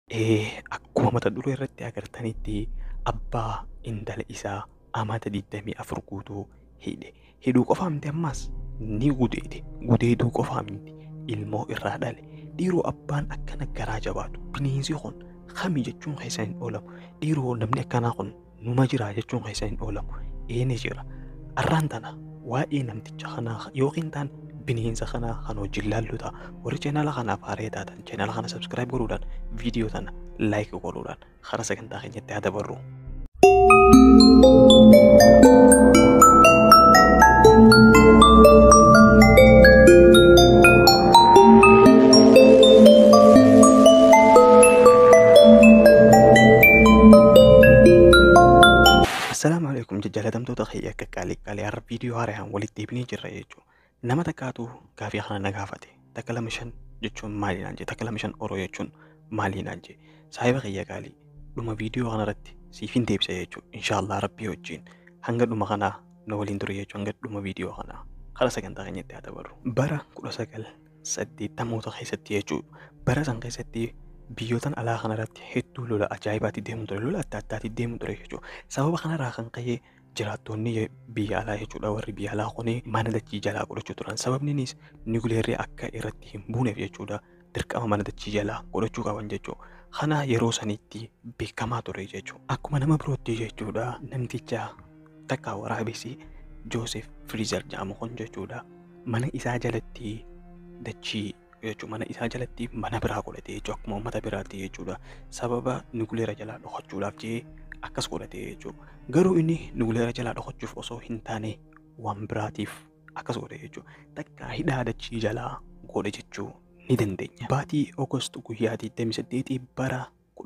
akkuma mata duree irratti agartanitti abbaa intala isaa amata 24 guutuu hidhe. Hidhuu qofaa miti ammas ni gudeede. Gudeeduu qofaa miti ilmoo irraa dhale. Dhiiroo abbaan akkana garaa jabaatu bineensi kun kami jechuun keessa hin oolamu. Dhiiroo namni akkanaa kun numa jira jechuun keessa hin oolamu. Eeni jira. Arraan tana waa'ee namticha kanaa yookiin taan bineensa kanaa kan wajjin laallu ta'a. Warri cheenala kanaaf haaree taatan cheenala kana sabskiraayib godhuudhaan viidiyoo tana laayik godhuudhaan karaa sagantaa keenyatti haa dabarru. Assalaamu alaikum jajjallatamtoota kiyya akka qaalii qaalii har'a viidiyoo haaraan walitti deebinee jirra jechuudha. Nama takkaatu gaafii kana na gaafate. Takka lama shan jechuun maali naan jee takka lama shan oroo jechuun maali naan jee saahiba kiyya qaalii dhuma viidiyoo kanarratti siif hin deebisa jechuudha. Inshaallah rabbii wajjin hanga dhuma kanaa na waliin ture jechuudha hanga dhuma viidiyoo kanaa karaa sagantaa keenyatti haa dabarru. Bara kudha sagal saddeettamoota keessatti jechuudha. Bara san keessatti biyyootan alaa kanarratti hedduu lola ajaa'ibaatti deemu ture lola adda addaatti deemu ture jechuudha. Sababa kanarraa kan ka'ee jiraattonni biyya alaa jechuudha warri biyya alaa kun mana dachii jalaa godhachuu turan sababninis niwuleerri akka irratti hin buuneef jechuudha dirqama mana dachii jalaa godhachuu qaban jechuudha. Kana yeroo sanitti beekamaa ture jechuudha. Akkuma nama birootti jechuudha namticha takka waraabessi Joosef Firiizer jedhamu kun jechuudha mana isaa jalatti dachii jechuudha mana isaa jalatti mana biraa godhate jechuudha akkuma uummata biraatti jechuudha sababa niwuleera jalaa dhokachuudhaaf jee akkas godhate jechuudha. Garuu inni nuguleera jalaa dhokachuuf osoo hin taane waan biraatiif akkas godhe jechuudha. Takka hidhaa dachii jalaa godhe jechuu ni dandeenya. Baatii Ogost guyyaa 28 bara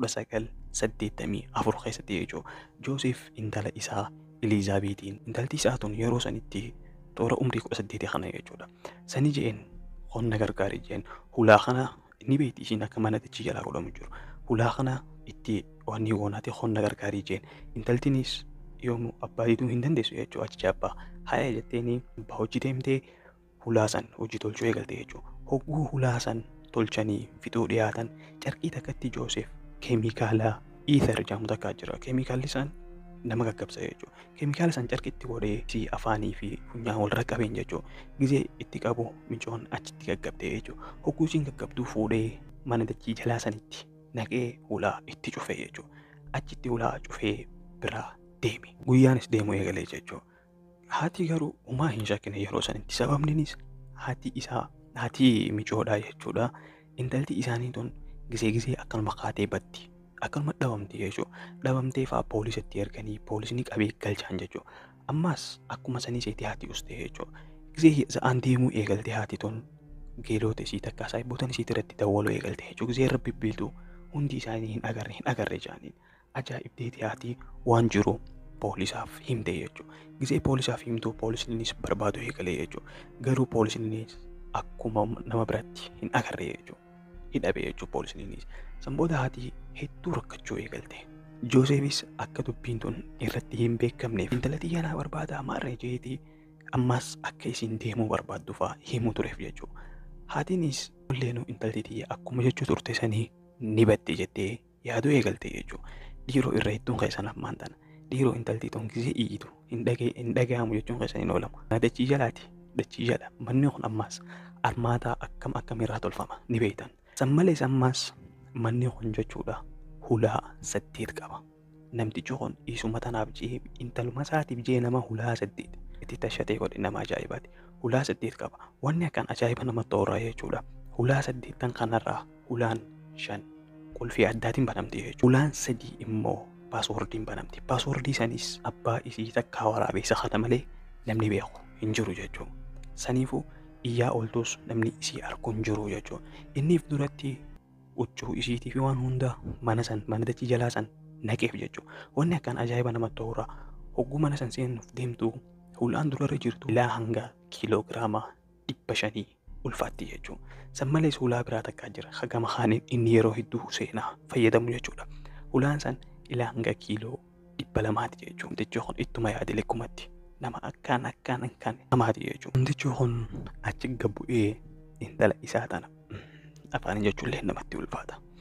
1984 keessatti jechuudha. Joosef intala isaa Elizaabeetiin intalti isaa tun yeroo sanitti toora umrii 18 kana jechuudha. Sani jeen qonna gargaari jeen hulaa kana ni beekti ishiin akka mana dachii jalaa godhamu jiru. Hulaa kana itti wanni goonaati qonna gargaarii jeen intaltinis yoomuu abbaa diiduu hin dandeessu jechuudha achicha abbaa haaya jetteeni abbaa hojii deemtee hulaa san hojii tolchuu eegalte jechuudha. Hogguu hulaa san tolchanii fixuu dhiyaatan carqii takkatti Joosef keemikaala iither jedhamu takkaa jira. Keemikaalli san nama gaggabsa jechuudha. Keemikaala san carqitti godhee si afaanii fi funyaan walirra qabeen jechuudha. Gizee itti qabu micoon achitti gaggabdee jechuudha. Hogguu isiin gaggabduu fuudhee mana dachii jalaa sanitti naqee hulaa itti cufee jechuudha. Achitti hulaa cufee biraa deeme. Guyyaanis deemuu eegalee jechuudha. Haati garuu homaa hin shakkine yeroo sanitti sababninis haati isaa haati micoodhaa jechuudha. Intalti isaanii tun gisee gisee akkanuma kaatee batti. Akkanuma dhabamti jechuudha. Dhabamtee fa'aa poolisitti erganii poolisni qabee galchaan jechuudha. Ammas akkuma sanii seetii haati ustee jechuudha. Gisee sa'aan deemuu eegalte haati tun geelota isii takkaa saayibootan isii irratti dawwaluu eegalte jechuudha. Gisee irra bibbiiltuu hundi isaanii hin agarre hin agarre jaaniin. Ajaa'ibdeeti haati waan jiru poolisaaf himte jechuudha. Gisee poolisaaf himtu poolisnis barbaadu eegalee jechuudha. Garuu poolisnis akkuma nama biratti hin agarre jechuudha. Hidhabe jechuudha poolisnis. Sanboota haati hedduu rakkachuu eegalte. Joosefis akka dubbiin tun irratti hin beekamneef intala xiyyaanaa barbaada maarree jeetii ammas akka isin deemuu barbaaddu fa'aa himuu tureef jechuudha. Haatiinis illeenuu intalti xiyya akkuma jechuu turte sanii ni badde jettee yaaduu eegalte jechuudha. Dhiiroo irra hedduun keessan ammaan tana. Dhiiroo intalti tun gisee iyyitu hin dhaga'amu jechuun keessan hin oolamu. Dachii jalaati. Dachii jala. Manni kun ammas armaataa akkam akkamiirraa tolfama ni beektan. San malees ammas manni kun jechuudha hulaa saddeet qaba. Namtichi kun isuma tanaaf jee intaluma isaatiif jee nama hulaa saddeet itti tashatee godhe nama ajaa'ibaati. Hulaa saddeet qaba. Wanni akkaan ajaa'iba namatti horaa jechuudha. Hulaa saddeettan kanarraa hulaan shan qulfii addaatiin banamti jechuudha. Hulaan sadii immoo paaswoordiin banamti. Paaswoordii sanis abbaa isii takkaa waraabessa kana malee namni beeku hin jiru jechuudha. Saniifuu iyyaa ooltus namni isii argu hin jiru jechuudha. Inniif duratti huccuu isiitii fi waan hunda mana san mana dachii jalaa san naqeef jechuudha. Wanni akkaan ajaa'iba namatti horaa hogguu mana san seenuuf deemtu hulaan durarra jirtu ilaa hanga kiiloogiraama dhibba shanii ulfaatti jechuudha. San malees hulaa biraa takkaa jira. Hagama haaniin inni yeroo hedduu seenaa fayyadamu jechuudha. Hulaan san ilaa hanga kiiloo dhibba lamaati jechuudha. Namtichi kun ittuma yaade lekkumatti nama akkaan akkaan akkaan namaati jechuudha. Namtichi kun achi gabbu'ee intala isaa tana afaan jechuullee namatti ulfaata.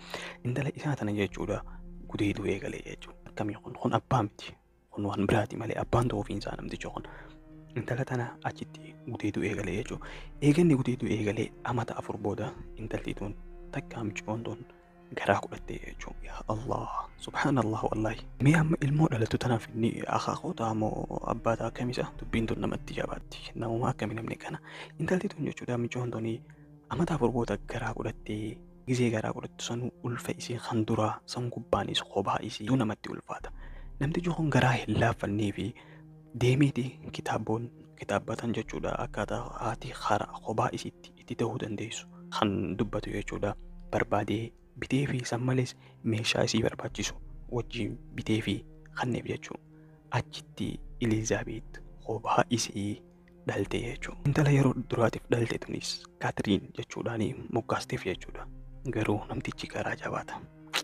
Intala isaa tana jechuudha gudeedu eegalee jechuudha. Akkamii kun kun abbaa miti. Kun waan biraati malee abbaan ta'uu ofiinsaa namtichi kun. Intala tana achitti gudeedu eegalee jechuudha. Eeganni gudeedu eegalee amata afur booda intalti tun takka micoon tun garaa godhattee jechuudha. Yaa Allah subhaanallah wallahi. Mee amma ilmoo dhalattu tanaaf inni akaakota moo abbaataa akkamisa dubbiin tun namatti jabaatti. Namuma akkami namni kana. Intalti tun jechuudha micoon tun amata afur booda garaa godhattee gizee garaa godhattu sanuu ulfa isii kan duraa san gubbaanis kophaa isii tu namatti ulfaata. Namtichi kun garaa hin laaffannee fi deemeeti kitaaboon kitaabbatan jechuudha akkaataa haati karaa kophaa isiitti itti ta'uu dandeessu kan dubbatu jechuudha barbaadee bitee fi san malees meeshaa isii barbaachisu wajjin bitee fi kanneef jechuudha. Achitti Elizaabeet kophaa isii dhalte jechuudha. Intala yeroo duraatiif dhalte tunis Kaatiriin jechuudhaan moggaasteef jechuudha. Garuu namtichi garaa jabaata.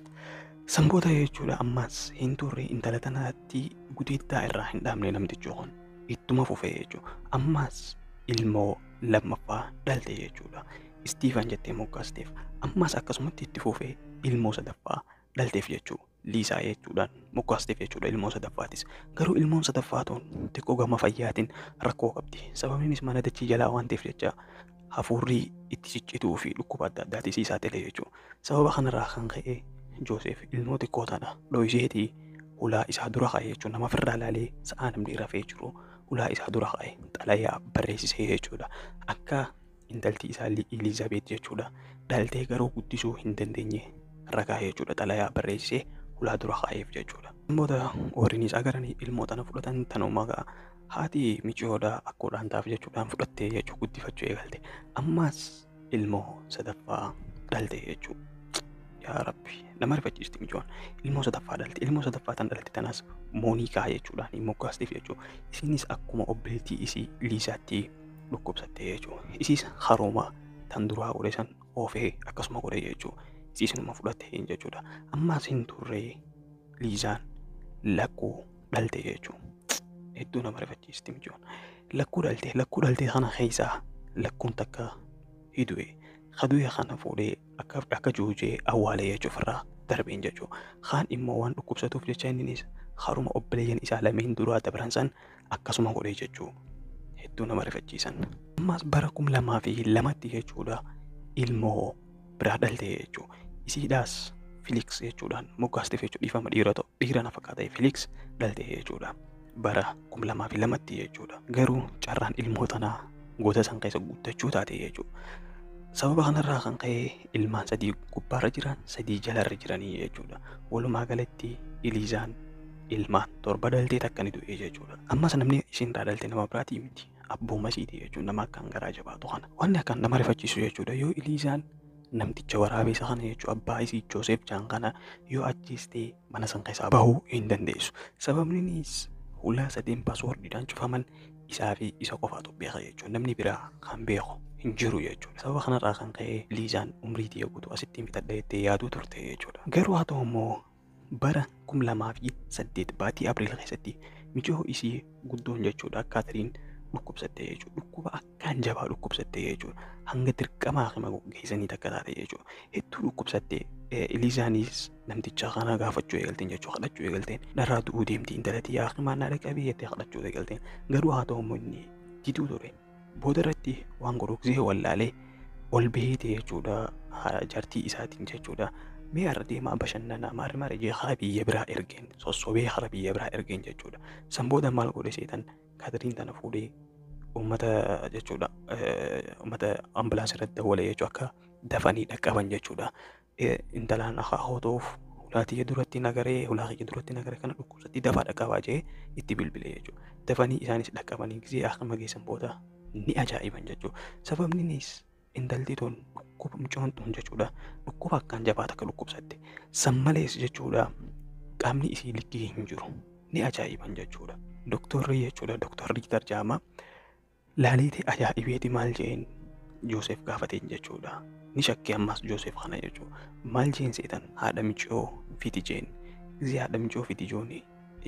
Sanboota jechuudha ammas hin turre intala tanaatti gudeettaa irraa hin dhaabne namtichi kun ittuma fufee jechuudha. Ammas ilmoo lammaffaa dhalte jechuudha. Istiifan jettee moggaasteef ammas akkasumatti itti fufee ilmoo sadaffaa dhalteef jechuudha. Liisaa jechuudhaan moggaasteef jechuudha ilmoo sadaffaatis. Garuu ilmoon sadaffaa tun xiqqoo gama fayyaatiin rakkoo qabdi. Sababiinis mana dachii jalaa waan ta'eef jecha hafuurri itti ciccituu fi dhukkuba adda addaati sii saaxilee jechuudha. Sababa kanarraa kan ka'e Joosef ilmoo xiqqoo tana dho'iseetii ulaa isaa dura ka'e jechuudha. Nama firraa ilaalee sa'aa namni rafee jiru ulaa isaa dura ka'e xalayaa barreessisee jechuudha. Akka intalti isaa Elizaabeet jechuudha. Dhaltee garuu guddisuu hin dandeenye ragaa jechuudha. Xalayaa barreessisee ulaa dura ka'eef jechuudha. Namoota horiinis agaranii ilmoo tana fudhatan tanumaa haati micoodha akkuudhaan taaf jechuudhaan fudhattee jechuu guddifachuu eegalte. Ammas ilmoo sadaffaa dhalte jechuudha. Yaa Rabbi nama rifachiisti micoon ilmoo sadaffaa dhalte ilmoo sadaffaa tan dhalte tanas mooniikaa jechuudhaan moggaasteef jechuudha. Isinis akkuma obboleettii isii liisaatti dhukkubsatte jechuudha. Isiis harooma tan duraa godhe san oofee akkasuma godhe jechuudha. Isiisinuma fudhatte jechuudha. Ammas hin turree liisaan lakkuu dhalte jechuudha. Hedduu nama rifachiisti micoon. Lakkuu dhalte lakkuu dhalte kana keessaa lakkuun takka hidue. Kaduya kana fuudhee akka akka juujee awwaalee jechuuf irraa darbeen jechuudha. Kaan immoo waan dhukkubsatuuf jecha innis haruma obboleeyyan isaa lameen duraa dabran san akkasuma godhee jechuudha. Hedduu nama rifachiisan. Ammas bara kum lamaa fi lamatti jechuudha ilmoo biraa dhalte jechuudha. Isiidhaas Filiks jechuudhaan moggaasteef jechuudha dhiifama dhiira ta'u dhiira na fakkaata Filiks dhalte jechuudha. Bara kum lamaa fi lamatti jechuudha. Garuu carraan ilmoo tanaa goota san keessa guuttachuu taate jechuudha. Sababa kanarraa kan ka'e ilmaan sadii gubbaarra jiran sadii jalarra jiranii jechuudha. Walumaa galatti Iliizaan ilmaan torba dhaltee takka ni du'e jechuudha. Ammas namni ishiin dhalte nama biraatii miti. Abbooma isiiti jechuudha nama akkaan garaa jabaatu kana. Wanni akkaan nama rifachiisu jechuudha yoo Iliizaan namticha waraabessa kana jechuudha abbaa isii Joosef Jaan kana yoo ajjeestee mana san keessaa bahuu hin dandeessu. Sababninis hulaa sadeen paaswoordiidhaan cufaman isaa fi isa qofaatu beeka jechuudha. Namni biraa kan beeku hin jiru jechuudha. Sababa kanarraa kan ka'e liizaan umrii tiyya guutuu asittiin bitadha jettee yaaduu turte jechuudha. Garuu haa ta'u immoo bara kum lamaa fi saddeet baatii abriil keessatti michoo isii guddoon jechuudha Kaatiriin dhukkubsatte jechuudha. Dhukkuba akkaan jabaa dhukkubsatte jechuudha. Hanga dirqamaa hima geessanii takka taate jechuudha. Hedduu dhukkubsatte Eliizaanis namticha kana gaafachuu eegalteen jechuudha. Kadhachuu eegalteen dharraa du'uu deemti intalatti yaa himaannaa dhaqabii jettee kadhachuu eegalteen. Garuu haa ta'u immoo inni diduu ture. Booda irratti waan godhuksee wallaalee ol beete jechuudha. Jaartii isaatiin jechuudha. Mee har'a deemaa bashannanaa maari maari jee hara biyya biraa ergeen sossobee hara biyya biraa ergeen jechuudha. San booda maal godhe seetan Kaatiriin tana fuudhee uummata jechuudha. Uummata ambulaansii irratti dawwale jechuudha akka dafanii dhaqqaban jechuudha. Intalaan akaakoo ta'uuf ulaatii duratti nagaree ulaatii duratti nagaree kana dhukkubsatti dafaa dhaqqabaa jee itti bilbilee jechuudha. Dafanii isaanis dhaqqabanii gisee akkama geessan booda ni ajaa'iban jechuudha. Sababninis intalti tun dhukkuba mucoon tun jechuudha. Dhukkuba akkaan jabaa takka dhukkubsatte. San malees jechuudha qaamni isii likkii hin jiru. Ni ajaa'iban jechuudha. Doktorri jechuudha doktorri tarjaama laaleetee ajaa'ibeeti maal jeen Joosef gaafateen jechuudha. Ni shakkii ammas Joosef kana jechuudha. Maal jeen seetan haadha micoo fiti jeen. Gisee haadha micoo fiti jooni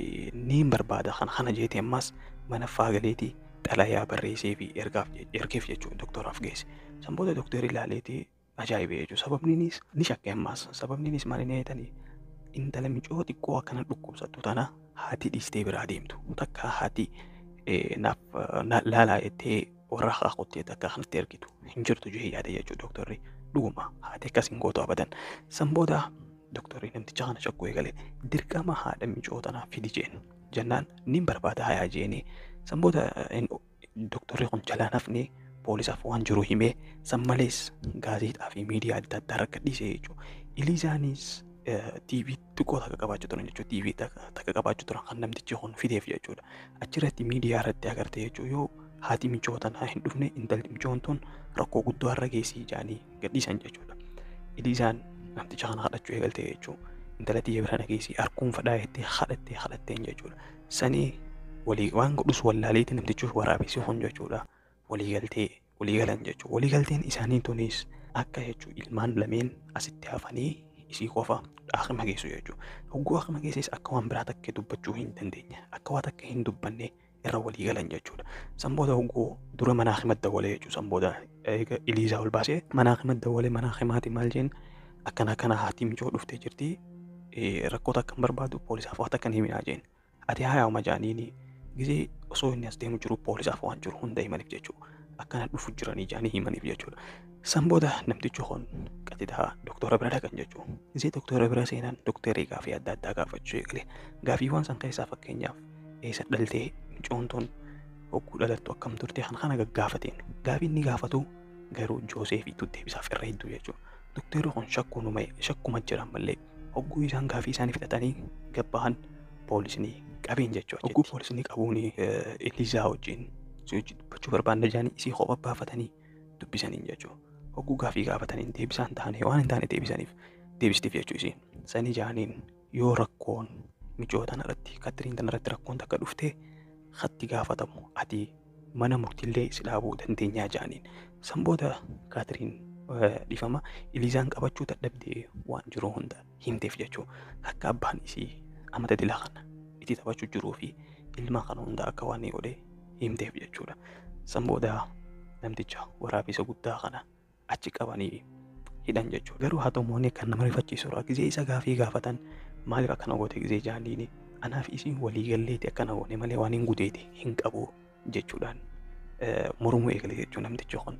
ni barbaada kana kana jeete ammas mana faagaleetii xalayaa barreessee fi ergaaf ergeef jechuudha doktoraaf geesse. San booda doktorri ilaaleetii ajaa'ibe jechuudha. Sababniinis ni shakke ammaas. Sababniinis maal inni jedhanii intala micoo xiqqoo akkana dhukkubsattu tana haati dhiistee biraa deemtu. Takka haati naaf laalaa jettee warra haqaa qottee takka kanatti ergitu hin jirtu jee yaada jechuudha dooktorri. Dhuguma haati akkas hin gootu abadan. San booda dooktorri namticha kana shakkuu eegale dirqama haadha micoo tanaa fidi jeen jennaan ni barbaada hayaa jeeni. San booda dooktorri kun jalaa nafni poolisaaf waan jiru himee san malees gaazexaa fi miidiyaa adda addaa rakka dhiisee jechuudha. Iliizaanis TV xiqqoo takka qabaachuu turan jechuudha. TV takka qabaachuu turan kan namtichi kun fideef jechuudha. Achirratti miidiyaa irratti agarte jechuudha yoo haati michoo tanaa hin dhufne intalli michoon tun rakkoo guddoo har'a geessii jaanii gadhiisan jechuudha. Iliizaan namticha kana kadhachuu eegalte jechuudha. Intala xiyya bira nageessii harkuun fadhaa jettee kadhattee kadhatteen jechuudha. Sanii walii waan godhus wallaaleetti namtichi waraabessi kun jechuudha. Waliigaltee waliigalan jechuudha. Waliigalteen isaanii tunis akka jechuudha ilmaan lameen asitti hafanii isii qofa akima geessu jechuudha. Hogguu akima geesses akka waan biraa takka dubbachuu hin dandeenye akka waan takka hin dubbanne irra walii galan jechuudha. San booda hogguu dura mana akimatti dawalee jechuudha. San booda Iliizaa ol baasee mana akimatti dawalee mana akimaati maal jeen akkana akkana haati michoo dhuftee jirti rakkoota akka hin barbaadu poolisaaf waan takka hin himinaa jeen. Ati haa yaa'uma jaaniini gisee osoo inni as deemu jiru poolisaaf waan jiru hunda himaniif jechuudha. Akkana dhufu jiranii jaanii himaniif jechuudha. San booda namtichi kun qaxidaa doktora bira dhaqan jechuudha. Gisee doktora bira seenan doktorii gaafii adda addaa gaafachuu eegale. Gaafiiwwan san keessaa fakkeenyaaf eessa dhaltee micoon tun hogguu dhalattu akkam turte kan kana gaggaafateen. Gaafii inni gaafatu garuu Jooseefiitu deebisaaf irra hedduu jechuudha. Doktorri kun shakkuuma shakkuma jiran malee hogguu isaan gaafii isaanii fudhatanii gabbahan poolisni qabeen jechuudha. Hogguu poolisni qabuun Eliizaa wajjin dubbachuu barbaanna jaanii isii kophaa baafatanii dubbisaniin jechuudha. Hogguu gaafii gaafataniin deebisaan taane waan hin taane deebisaniif deebistiif jechuu isiin. Sani jaaniin yoo rakkoon michoo tana irratti katiriin tana irratti rakkoon takka dhuftee hatti gaafatamu ati mana murtiillee si dhaabuu dandeenyaa jaaniin. San booda kaatiriin dhifama Eliizaan qabachuu dadhabdee waan jiru hunda himteef jechuudha. Akka abbaan isii amata dilaa kana itti taphachuu jiruu fi ilma kana hunda akka waan godhee himteef jechuudha. San booda namticha waraabessa guddaa kana achi qabanii hidhan jechuudha. Garuu haa ta'u moonni kan nama rifachiisudha. Gizee isa gaafii gaafatan maaliif akkana goote gizee jaaniini anaa fi isiin waliigalleeti akkana goone malee waan hin gudeeti hin qabu jechuudhaan mormuu eegale jechuudha namtichi kun.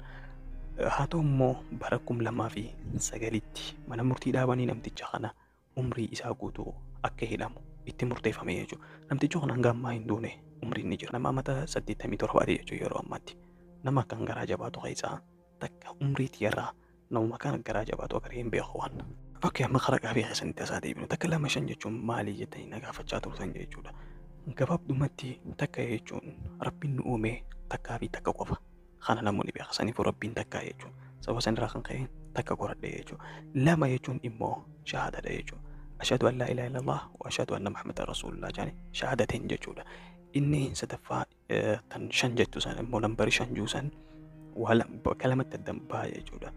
Haa ta'u immoo bara kum lamaa fi sagalitti mana murtii dhaabanii namticha kana umrii isaa guutuu akka hidhamu itti murteeffame jechuudha. Namtichi kun hanga ammaa hin duune umriin ni jira. Nama amata saddeettamii torbaati jechuudha yeroo ammaatti. Nama akkan garaa jabaatu keessaa takka umriitii irraa namuma kan garaa jabaatu akka hin beeku waan. Okkee amma karaa gaafii keessanitti asaa deebinu takka lama shan jechuun maalii jettanii na gaafachaa turtan jechuudha. Gabaabdumatti takka jechuun rabbiin nu uume takkaa fi takka qofa. Kana namoonni beekan saniifuu rabbiin takkaa jechuudha. Sababa sanirraa kan ka'e takka qoradhe jechuudha. Lama jechuun immoo shahaadadha jechuudha. Ashhadu an laa ilaaha illallah wa ashhadu anna Muhammadan rasuulullah jaani shahaadateen jechuudha. Inni sadaffaa tan shan jettu san immoo lambarii shan juu san bakka lamatti addan ba'a jechuudha.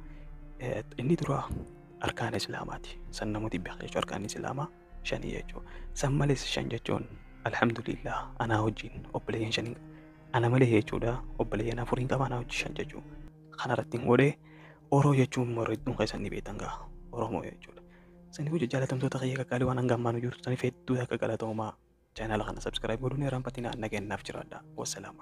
Inni dura arkaan islaamaati. San namooti beekan jechuudha arkaan islaamaa shanii jechuudha. San malees shan jechuun alhamdulillah anaa wajjin obboleeyyan shanii ana malee jechuudha obboleeyyan afuriin qaba anaa wajjin shan jechuudha. Kanarratti hin godhee oroo jechuun morridduun keessan ni beektan gaa oromoo jechuudha. Saniifuu jaalatamtoota kiyya qaqqaalii waan hanga ammaan jiru saniif hedduu akka galatoomaa chaanaala kana sabskiraayib godhuun irraanfatiin nagaan naaf jiraadha. Wassalaama.